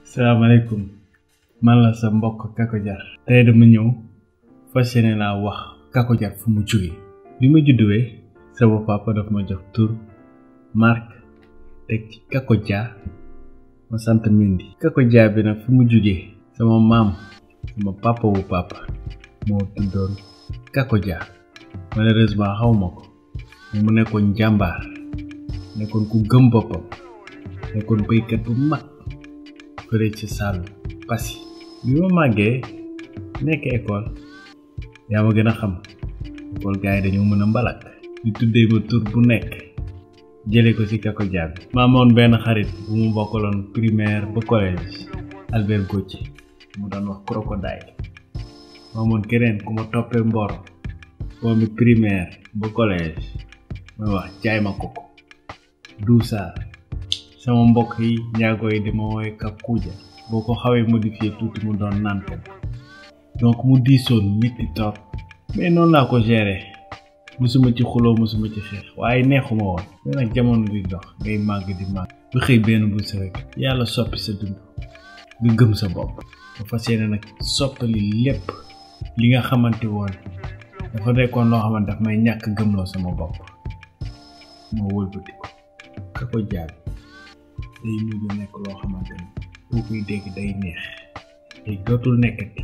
salaamaaleykum man la sa mbokk Kako Jar tey dama ñëw fas yéene laa wax Kako Jar fu mu jógee bi ma judduwee sama papa daf ma jox tur Mark teg ci Kako Dia ma sant Mendy Kako Dia bi nag fu mu jógee sama maam sama papa wu papa moo tuddoon Kako Dia malheureusement xaw ma ko mu nekkoon jàmbaar nekkoon ku gëm boppam nekkoon béykat bu mag fële ci Saalum Passy bi ma màggee nekk école yaa ma gën a xam école gars yi dañoo mën a mbalak ñu tuddee ma tur bu nekk jële ko ci Kako Dia bi ma amoon benn xarit bu mu bokkaloon primaire ba collège Albert Gauthier mu doon wax crocodile ma amoon keneen ku ma toppee mbor boobu primaire ba collège mooy wax jaay ma koko duusaar sama mbokk yi njaago yi di ma woowe Kakuja boo ko xawee modifié tuuti mu doon nante donc mu diisoon métti trop mais noonu laa ko géré musuma ci xuloo musuma ci xeex waaye neexuma woon mais nag jamono di dox ngay màgg di màgg ba xëy benn bu si rek yàlla soppi sa dund nga gëm sa bopp ba fas yéene nag soppali lépp li nga xamante woon dafa nekkoon loo xamante daf may ñàkk gëmloo sama bopp moo wëlbati ko Kako Dia day mujj nekk loo xamante ni boo koy dégg day neex day dootul nekkati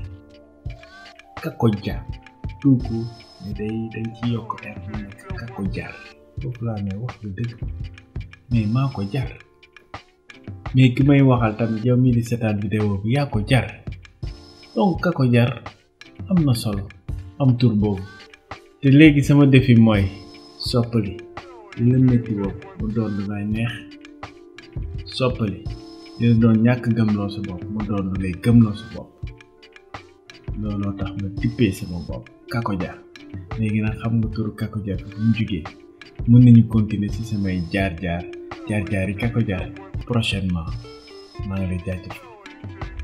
Kako Dia tout court mais day dañ ci yokk air bu nekk Kako Jar foofu laa ne wax lu dëgg mais maa ko jar mais ki may waxal tamit yow mii di seetaan vidéo bi yaa ko jar donc Kako Jar am na solo am tur boobu te léegi sama défi mooy soppali li la métti boobu mu doon lu lay neex soppali dina doon ñàkk gëmloo sa bopp mu doon lu lay gëmloo sa bopp looloo tax ma tippee sama bopp Kako Dia léegi nag xam nga turu Kako Dia bu mu jugee mën nañu continuer ci samay jaar-jaar jaar-jaar yi Kako Dia prochainement maa ngi lay jaajëfal